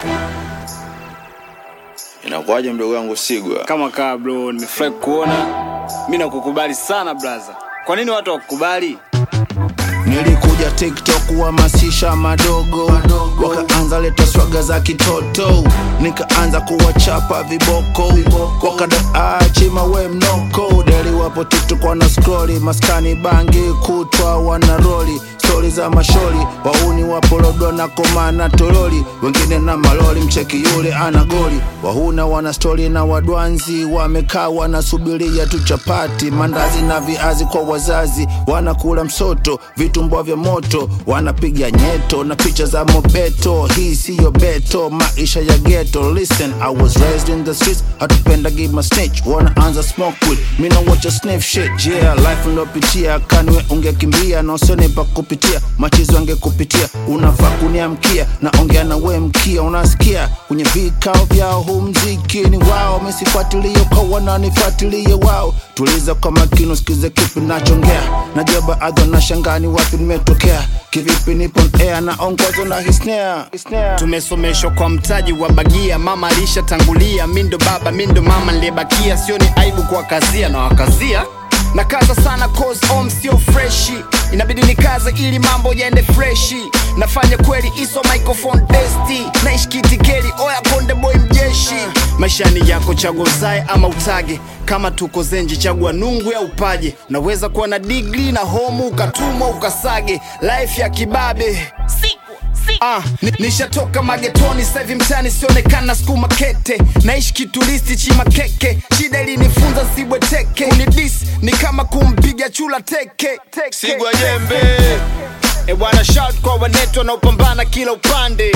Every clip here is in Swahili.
Inakuwaje mdogo wangu Sigwa? Kama kaa bro, nimefurahi kuona. Mi nakukubali sana braza. Kwa nini watu wakukubali? Nilikuja TikTok kuhamasisha madogo, wakaanza leta swaga za kitoto, nikaanza kuwachapa viboko, wakadaachi mawe mnoko, deli wapo TikTok wana scrolli, maskani bangi kutwa wana roli stori za mashori, wauni wapo lodo na koma na toroli, wengine na maloli, mcheki yule ana goli, wahuna wana stori na wadwanzi, wamekaa wanasubiria tu chapati, mandazi na viazi kwa wazazi, wanakula msoto, vitumbua vya moto, wanapiga nyeto na picha za mobeto. Hii siyo beto, maisha ya ghetto. Listen, I was raised in the streets, hatupenda give my snitch, wanaanza smoke weed, mi na watch a sniff shit, yeah, life ndopitia, kanwe ungekimbia na usone pa kupitia, machizo angekupitia, unafaa kuniamkia, naongea na we mkia, unasikia kwenye vikao vyao, huu mziki ni wao, misifuatilie kwa wananifuatilie wao, tuliza kwa makini, usikize kipi nachongea, najua baadhi wanashangaa ni wapi nimetokea, kivipi nipo on air na ongozo na hisnea Tumesomeshwa kwa mtaji wa bagia, mama alishatangulia, mi ndo baba, mi ndo mama niliyebakia, sio ni aibu kwa kazia na wakazia na kaza sana cause home sio freshi, inabidi nikaze ili mambo yaende freshi. Nafanya kweli iso microphone testi, naishi kitikeli, oya konde boy mjeshi. Maishani yako chagua uzae ama utage, kama tuko zenji chagua nungu ya upaje. Naweza kuwa na degree na homu ukatumwa ukasage, life ya kibabe Ah, ni- nishatoka magetoni sasa hivi mtani sionekana skuma kete naishi kitulisti chima keke shida ilinifunza sibweteke kunidis ni kama kumpiga chula teke, teke. Sigwa jembe. E bwana shout kwa wanetu wanaopambana kila upande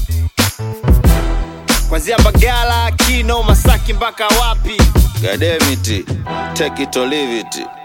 kwanzia Mbagala, Kino, Masaki mpaka wapi God damn it. Take it or leave it.